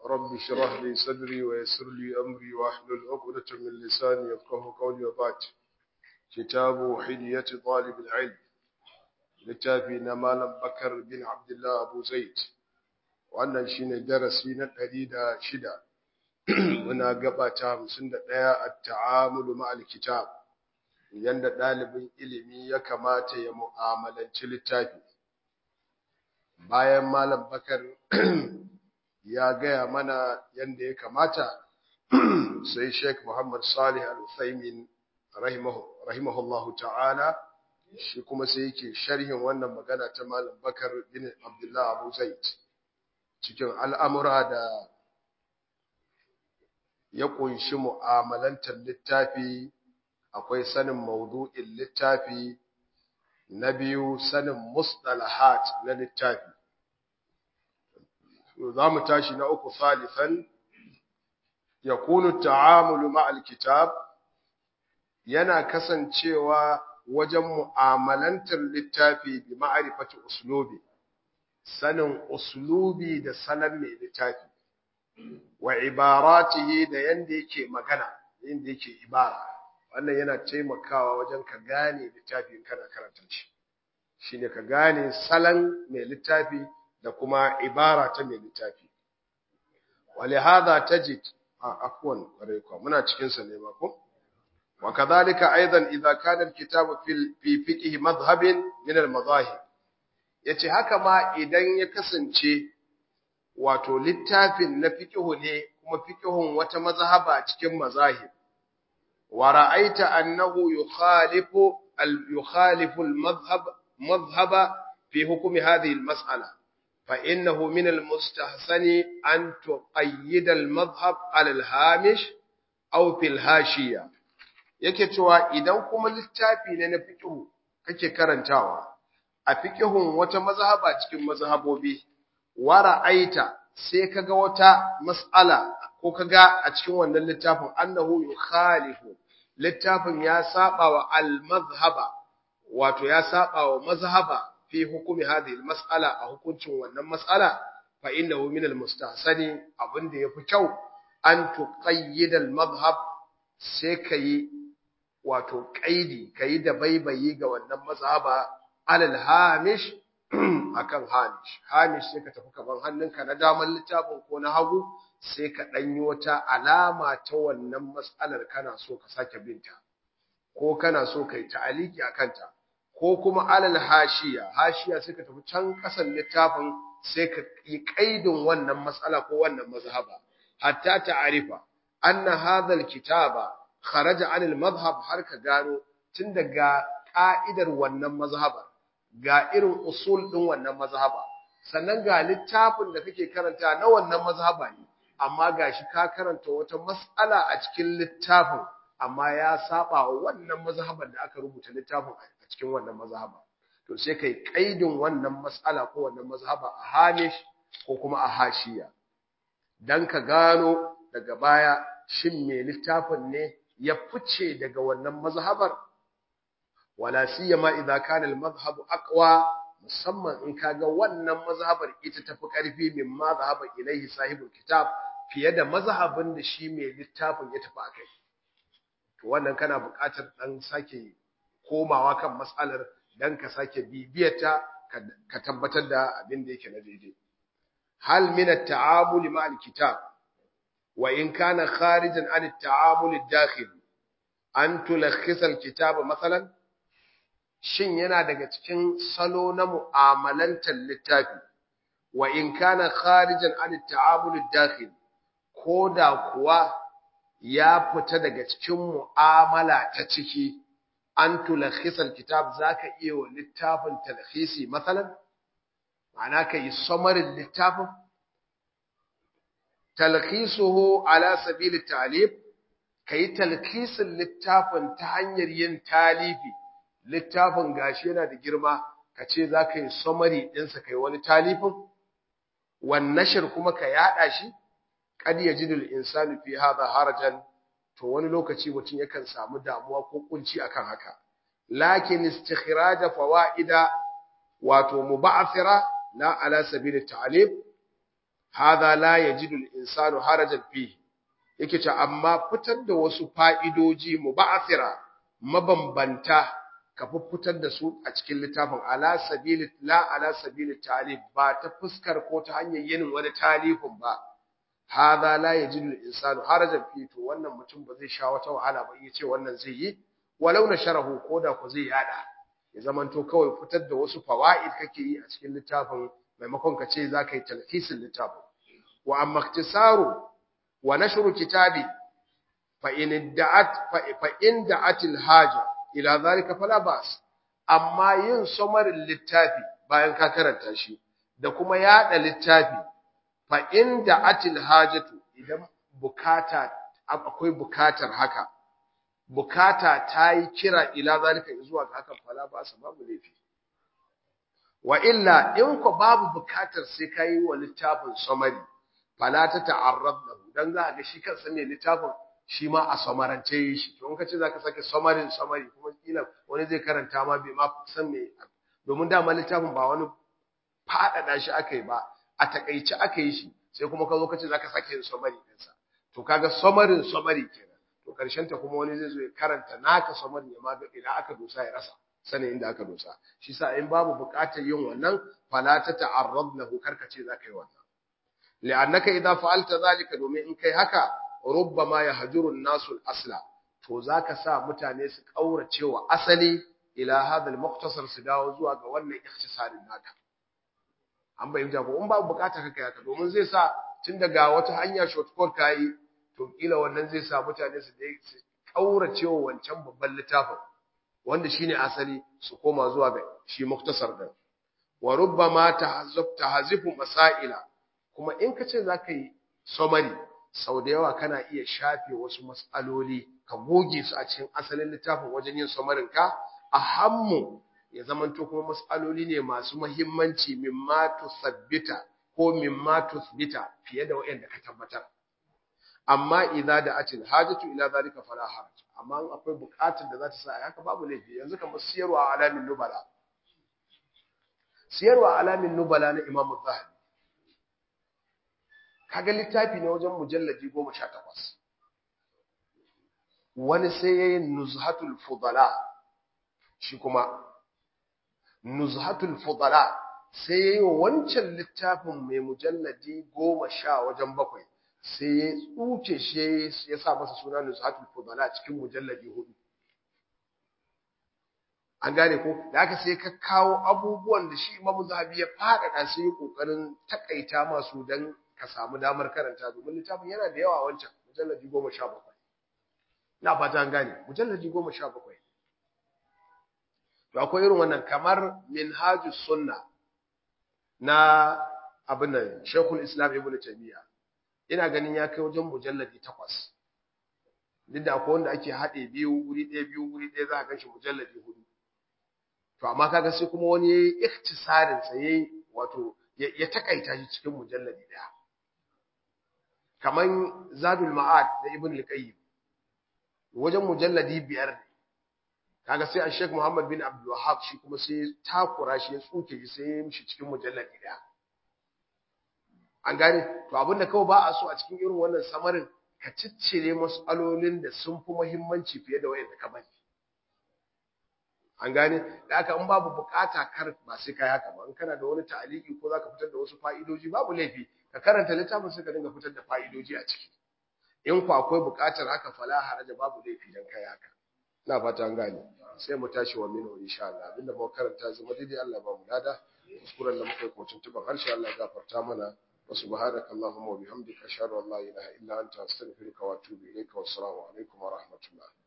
رب اشرح لي صدري ويسر لي أمري واحلل عقدة من لساني يفقه قولي وبعد كتاب حلية طالب العلم littafi na Malam Bakar bin Abdullah Abu Zaid wannan shine darasi na ɗari da shida muna gaba ta hamsin da ɗaya a ta'amulu ma'al kitab yanda ɗalibin ilimi ya kamata ya mu'amalanci littafi bayan Malam Bakar ya gaya mana yanda ya kamata sai Sheikh Muhammad Salih Al-Uthaymin rahimahullahu ta'ala shi kuma sai yake sharhin wannan magana ta Malam Bakar bin Abdullah Abu Zaid cikin al'amura da ya kunshi mu'amalantar littafi akwai sanin maudu'in littafi na biyu sanin mustalahat na littafi za mu tashi na uku salifan yakunu ta'amulu ma'al kitab yana kasancewa wajen mu'amalantar littafi bi ma'arifati uslubi sanin uslubi da sanan mai littafi wa ibaratihi da yanda yake magana yanda yake ibara wannan yana taimakawa wajen ka gane littafi kana karanta shi shine ka gane salan mai littafi da kuma ibara ta mai littafi ولهذا تجد عفوا muna cikin sa ne ba ko وكذلك أيضا إذا كان الكتاب في في فقه مذهب من المذاهب yace haka ma idan ya kasance wato littafin na fiqhu ne kuma fiqhun wata mazhaba cikin mazahib wa ra'aita annahu yukhalifu al yukhalifu al madhhab madhhaba fi hukmi hadhihi al mas'ala fa innahu min al mustahsani an tuqayyid al madhhab ala al hamish aw fil hashiya yake cewa idan kuma littafi ne na fiqhu kake karantawa a fiqhun wata mazhaba cikin mazhabobi wa ra'aita sai kaga wata mas'ala ko kaga a cikin wannan littafin annahu yukhalifu littafin ya saba wa al-mazhaba wato ya saba wa mazhaba fi hukumi hadhihi al-mas'ala a hukuncin wannan mas'ala fa innahu min al-mustahsani abinda yafi kyau an tuqayyid al-madhhab sai kai wato kaidi kai da baibayi ga wannan mazhaba alal hamish akan hamish hamish sai ka tafi kaman hannunka na daman littafin ko na hagu sai ka danyi wata alama ta wannan mas'alar kana so ka sake binta ko kana so kai ta'aliki akan ta ko kuma alal hashiya hashiya sai ka tafi can kasan littafin sai ka yi kaidin wannan mas'ala ko wannan mazhaba hatta ta'arifa anna hadha kitaba kharaja anil madhhab har ka gano tun daga ka'idar wannan mazhabar ga irin usul din wannan mazhaba sannan ga littafin da kake karanta na wannan mazhaba ne amma gashi ka karanta wata mas'ala a cikin littafin amma ya saba wa wannan mazhabar da aka rubuta littafin a cikin wannan mazhaba to sai kai kaidin wannan mas'ala ko wannan mazhaba a hamish ko kuma a hashiya dan ka gano daga baya shin me littafin ne ya fice daga wannan mazhabar wala siyama idza kana al-madhhab aqwa musamman in kaga wannan mazhabar ita tafi karfi min mazhaba ilaihi sahibul kitab fiye da mazhabin da shi mai littafin ya tafi akai to wannan kana buƙatar dan sake komawa kan mas'alar dan ka sake bibiyarta ka tabbatar da abin da yake na daidai hal min at-ta'amuli ma'al kitab وإن كان خارجا عن التعامل الداخلي أن تلخص الكتاب مثلا shin yana daga cikin salo na mu'amalantar littafi wa in kana kharijan an ta'amul dakhil koda kuwa ya fita daga cikin mu'amala ta ciki an tulakhisa kitab zaka iya wa littafin talkhisi masalan ma'ana kai samarin littafin talkhisuhu ala sabili talib kai talkhisin littafin ta hanyar yin talifi littafin gashi yana da girma kace zaka yi summary din sa kai wani talifin wan nashr kuma ka yada shi kad yajidul insanu fi hadha harajan to wani lokaci mutum yakan samu damuwa ko kunci akan haka lakin istikhraj fawaida wato muba'athira la ala sabil ta'lib hadha la yajidu al-insanu harajan fihi yake ce amma fitar da wasu fa'idoji muba'athira mabambanta ka fitar da su a cikin littafin ala sabili la ala sabili talib ba ta fuskar ko ta hanyar yin wani talifin ba hadha la yajidu al-insanu harajan fi to wannan mutum ba zai sha wata wahala ba yace wannan zai yi walau na sharahu koda ko zai yada ya zamanto kawai fitar da wasu fawaid kake yi a cikin littafin maimakon ka ce zaka yi talhisin littafin wa amma ikhtisaru wa nashru kitabi fa in da'at fa in da'at al-haja ila zalika fala bas amma yin samarin littafi bayan ka karanta shi da kuma yada littafi fa inda atil hajatu idan bukata akwai bukatar haka bukata ta yi kira ila zalika zuwa ga hakan fala ba sa babu laifi wa illa in ko babu bukatar sai kai wa littafin samari fala ta ta'arrad lahu dan za ga shi kansa ne littafin shi ma a samarance yi shi to in ka ce zaka sake samarin samari kuma kila wani zai karanta ma bai ma san me domin dama littafin ba wani faɗaɗa shi aka yi ba a takaice aka yi shi sai kuma ka zo ka ce zaka sake yin summary ɗinsa to kaga summarin summary kenan to karshen ta kuma wani zai zo ya karanta naka summary ya ma ga ina aka dosa ya rasa sanin inda aka dosa shi sa in babu buƙatar yin wannan fala ta ta'arrad lahu karka ce zaka yi wannan li'annaka idza fa'alta zalika domin in kai haka rubbama yahjuru an-nasu al-asla to zaka sa mutane su kaurace wa asali ila hadha al-mukhtasar su dawo zuwa ga wannan ikhtisarin naka an bayyana ko in babu bukata kake haka domin zai sa tun daga wata hanya shortcut kai to kila wannan zai sa mutane su dai su kaurace wa wancan babban littafin wanda shine asali su koma zuwa ga shi muktasar din wa rubbama tahazzuf tahzifu masaila kuma in ka ce zaka yi summary sau da yawa kana iya shafe wasu mas'aloli ka goge su a cikin asalin littafin wajen yin summarin ka a hammu ya zamanto kuma mas'aloli ne masu muhimmanci mimma tusabbita ko mimma tusbita fiye da waɗanda ka tabbatar amma idza da atil hajatu ila zalika fala haraj amma in akwai buƙatar da za ta sa haka babu laifi yanzu kamar siyarwa alamin nubala siyarwa alamin nubala na Imam Zahabi kaga littafi ne wajen mujalladi 18 wani sai yayin nuzhatul fudala shi kuma nuzhatul fudala sai yayi wancan littafin mai mujalladi goma sha wajen bakwai sai ya tsuce shi ya sa masa suna nuzhatul fudala cikin mujalladi hudu an gane ko da aka sai ka kawo abubuwan da shi imamu zahabi ya faɗaɗa sai ya ƙoƙarin takaita masu don ka samu damar karanta domin littafin yana da yawa wancan mujalladi goma sha bakwai na fata an gane mujalladi goma sha bakwai to akwai irin wannan kamar minhajus sunna na abin nan shekul islam ibn taymiya ina ganin ya kai wajen mujalladi takwas duk da akwai wanda ake haɗe biyu wuri ɗaya biyu wuri ɗaya za a ganshi mujalladi hudu to amma kaga sai kuma wani yayi ikhtisarin sa yayi wato ya takaita shi cikin mujalladi ɗaya kaman zadul ma'ad na ibn al-qayyim wajen mujalladi biyar ne kaga sai Sheikh Muhammad bin Abdul Wahhab shi kuma sai takura shi ya tsuke shi sai ya mishi cikin mujalladi daya an gane to abinda kawai ba a so a cikin irin wannan samarin ka ciccire mas'alolin da sun fi muhimmanci fiye da wayanda ka bari an gane da haka in babu bukata kar ba sai kai haka ba in kana da wani ta'aliki ko zaka fitar da wasu fa'idoji babu laifi ka karanta littafin sai ka dinga fitar da fa'idoji a ciki in ku akwai bukatar haka fala haraja babu laifi dan kai haka ina fata an gane sai mu tashi wa mino insha Allah abinda muka karanta zama daidai Allah ba mu lada kuskuren da muka yi kocin tuban harshe Allah ya gafarta mana wa subhanaka allahumma wa bihamdika ashhadu an la ilaha illa anta astaghfiruka wa atubu ilayka wa assalamu alaikum wa rahmatullah